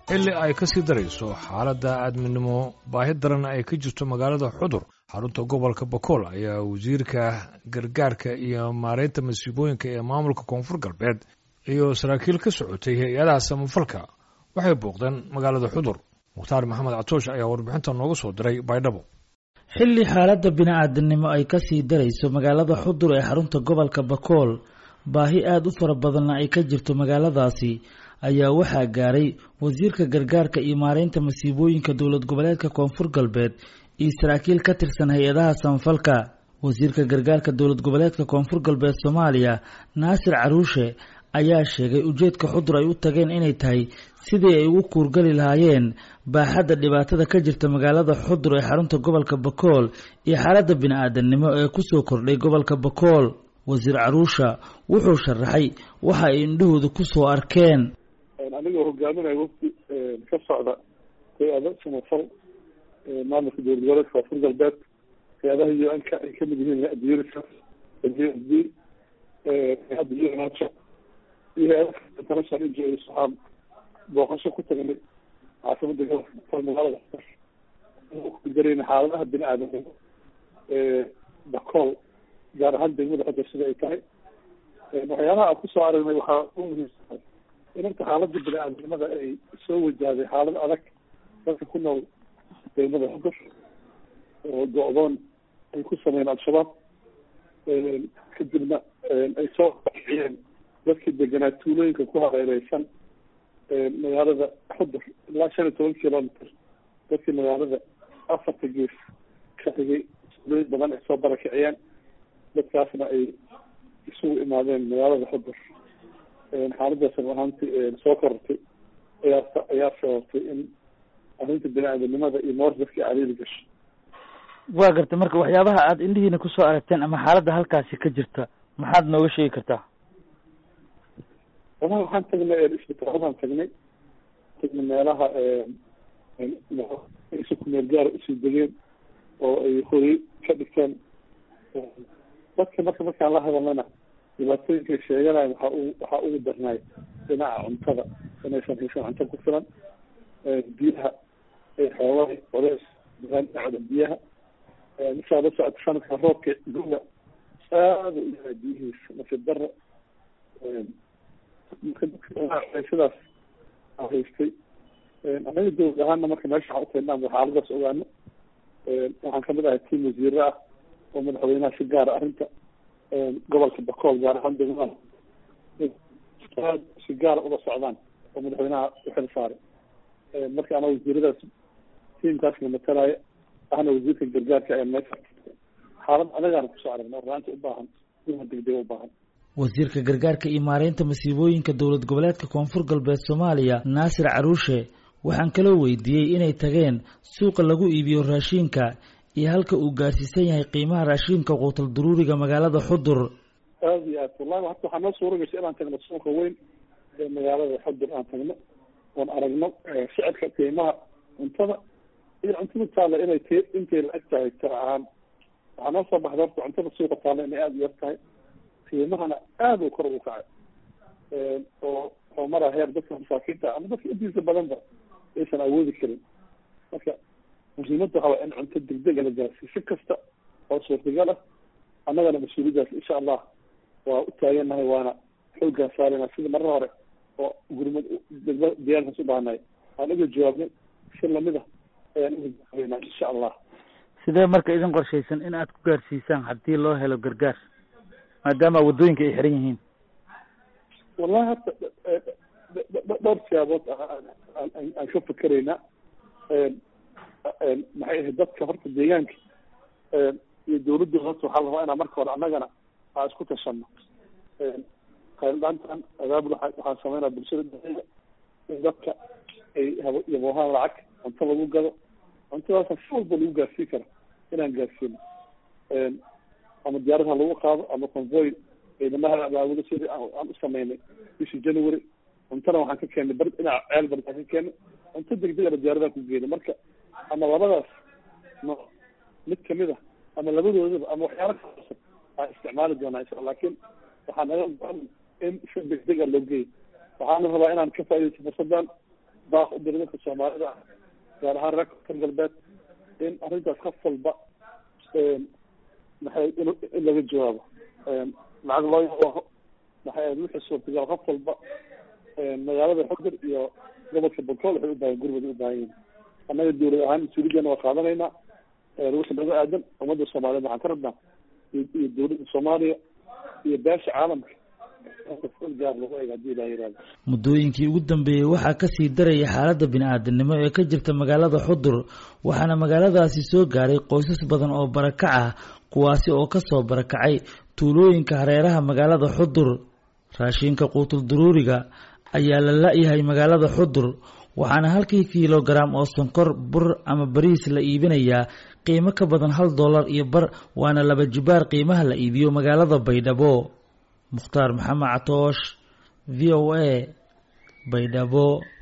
xilli ay ka sii darayso xaaladda aadminimo baahi daran ay ka jirto magaalada xudur xarunta gobolka bakool ayaa wasiirka gargaarka iyo maareynta masiibooyinka ee maamulka koonfur galbeed iyo saraakiil ka socotay hay-adaha samafalka waxay booqdeen magaalada xudur mukhtaar maxamed catoosh ayaa warbixinta nooga soo diray baydhabo xilli xaaladda bini-aadamnimo ay ka sii darayso magaalada xudur ee xarunta gobolka bakool baahi aada u fara badanna ay ka jirto magaaladaasi ayaa waxaa gaaray wasiirka gargaarka iyo maareynta masiibooyinka dowlad goboleedka koonfur galbeed iyo saraakiil ka tirsan hay-adaha samafalka wasiirka gargaarka dowlad goboleedka koonfur galbeed soomaaliya naasir caruushe ayaa sheegay ujeedka xudur ay u tageen inay tahay sidii ay ugu kuurgali lahaayeen baaxadda dhibaatada ka jirta magaalada xudur ee xarunta gobolka bakool iyo xaaladda bini-aadamnimo ee kusoo kordhay gobolka bakool wasiir caruusha wuxuu sharaxay waxa ay indhahooda kusoo arkeen anigoo hogaaminaya wafdi ka socda hay-ada samafal maamulka dowlad goboleedka koonfur galbeed hay-adaha u n ka ay kamid yihiin hay-adda unicef d hay-adda unato iyo hay-ada international injos waxaan booqasho ku tagnay caasimada gobolka magaalada dareyna xaaladaha bini aadamnimo bakool gaar ahaan degmada xudar sida ay tahay waxyaalaha aan kusoo aragnay waxaa u muhiimsan in horta xaaladda bini-aadamnimada ay soo wajahday xaalad adag dadka ku nool degmada xudur oo go-doon ay ku sameeyeen al-shabaab kadibna ay soo baxiyeen dadkii deganaa tuulooyinka ku hareereysan magaalada xudur ilaa shan iyo toban kilometer dadkii magaalada afarta gees ka xigay tuulooyin badan ay soo barakiciyeen dadkaasna ay isugu imaadeen magaalada xudur xaaladaas ahaantii soo korortay ayaa ayaa sababtay in arrinta bini-aadamnimada iyo noor dadkii cariiri gasho waa gartay marka waxyaabaha aada indhihiina kusoo aragteen ama xaaladda halkaasi ka jirta maxaad nooga sheegi kartaa walahi waxaan tagnay isbitaaladaan tagnay tagnay meelaha si kumeel gaara usii degeen oo ay hooyey ka dhigteen dadka marka markaan la hadalnana dhibaatooyinkay sheeganayan waxaa u waxaa ugu darnaay dhinaca cuntada inaysan haysan cunto ku filan biyaha xoolada coleys dhinacda biyaha markaa la socota sanadka roobka guga aada u yahay biyihiisa nasiib daro sidaas haystay anaga dowlad ahaana marka meesha waxaa utaynaan xaaladaas ogaano waxaan kamid ahay tiim wasiire ah oo madaxweynaha si gaara arrinta gobolka bakool gaar ahaan degmada aad si gaara ula socdaan oo madaxweynaha uxil saaray marka ana wasiiradaas tiimkaasna matalaya ahna wasiirka gargaarka ee meesha xaalad adagaana kusoo aragna raanta u baahan ima degdega u baahan wasiirka gargaarka iyo maareynta masiibooyinka dowlad goboleedka koonfur galbeed soomaaliya naasir caruushe waxaan kaloo weydiiyey inay tageen suuqa lagu iibiyo raashiinka iyo halka uu gaarsiisan yahay qiimaha raashiinka quutal duruuriga magaalada xudur aada iyo aad wallahi hata waxaa noo suura gashay inaan tagno suuqa weyn ee magaalada xudur aan tagno oon aragno sicirka qiimaha cuntada iyo cuntada taalla inay t intay la eg tahay tira ahaan waxaa noo soo baxda horta cuntada suuqa taalla inay aada u yar tahay qiimahana aada u kor ugu kacay oo oo maraa heer dadka masaakiinta ama dadka intiisa badanba aysan awoodi karin marka muhiimadda waxaa waa in cunto degdega la gaarsiiyo si kasta oo suurtagal ah annagana mas-uuliyadaas insha allah waa u taagannahay waana xooggaan saarayna sida marra hore oo gurmad degma diyaarkaas u baahnay aan uga jawaabnay si lamid ah ayaan uga jawaabeynaa insha allah sidee marka idin qorshaysan in aad ku gaarsiisaan haddii loo helo gargaar maadaama waddooyinka ay xiran yihiin wallahi horta dhowr siyaabood aan ka fikeraynaa maxay ahayd dadka horta deegaanka iyo dawladda horta waxaa la rabaa inaa marka hore annagana aan isku tashano qayldaantan abaabul waxaan sameynaa bulshada dhexeeda in dadka ay habo yaboohaan lacag cunto lagu gado cuntadaasa si walba lagu gaarsiin kara inaan gaarsiino ama diyaarad ha lagu qaado ama convoy ciidamaha abaabulo sidii aan u sameynay bishii january cuntana waxaan ka keenay bar dhinaca ceel bardaan ka keenay cunto degdegana diyaaradaha ku geenay marka ama labadaas no mid kamid ah ama labadoodaba ama waxyaala kasan aan isticmaali doonaa insha lakin waxaa naga go-an in si degdega loo geeyo waxaana rabaa inaan ka faaidaysto fursadan baaq u diray dadka soomaalida gaar ahaan reer koonfur galbeed in arrintaas qof walba maxay in in laga jawaabo lacag loo yaqo maxay ahayd wixii suurtagal qof walba magaalada xudur iyo gobolka bakool waxay u baahan gurmada u baahan yihin annaga dawlad ahaan mas-uuliyadana waa qaadanaynaa wixii naga aadan ummadda soomaaliyeed waxaan ka rabnaa iyo dawladda soomaaliya iyo beesha caalamka gaar lagu eeg hadii ilaa yihahdo muddooyinkii ugu dambeeyey waxaa kasii daraya xaaladda bini-aadamnimo ee ka jirta magaalada xudur waxaana magaaladaasi soo gaaray qoysas badan oo barakac ah kuwaasi oo kasoo barakacay tuulooyinka hareeraha magaalada xudur raashinka quutul duruuriga ayaa la la-yahay magaalada xudur waxaana halkii kilogaram oo sonkor bur ama bariis la iibinayaa qiimo ka badan hal dollar iyo bar waana laba jibaar qiimaha la iibiyo magaalada baydhabo mukhtaar maxamed catoosh v o a baydhabo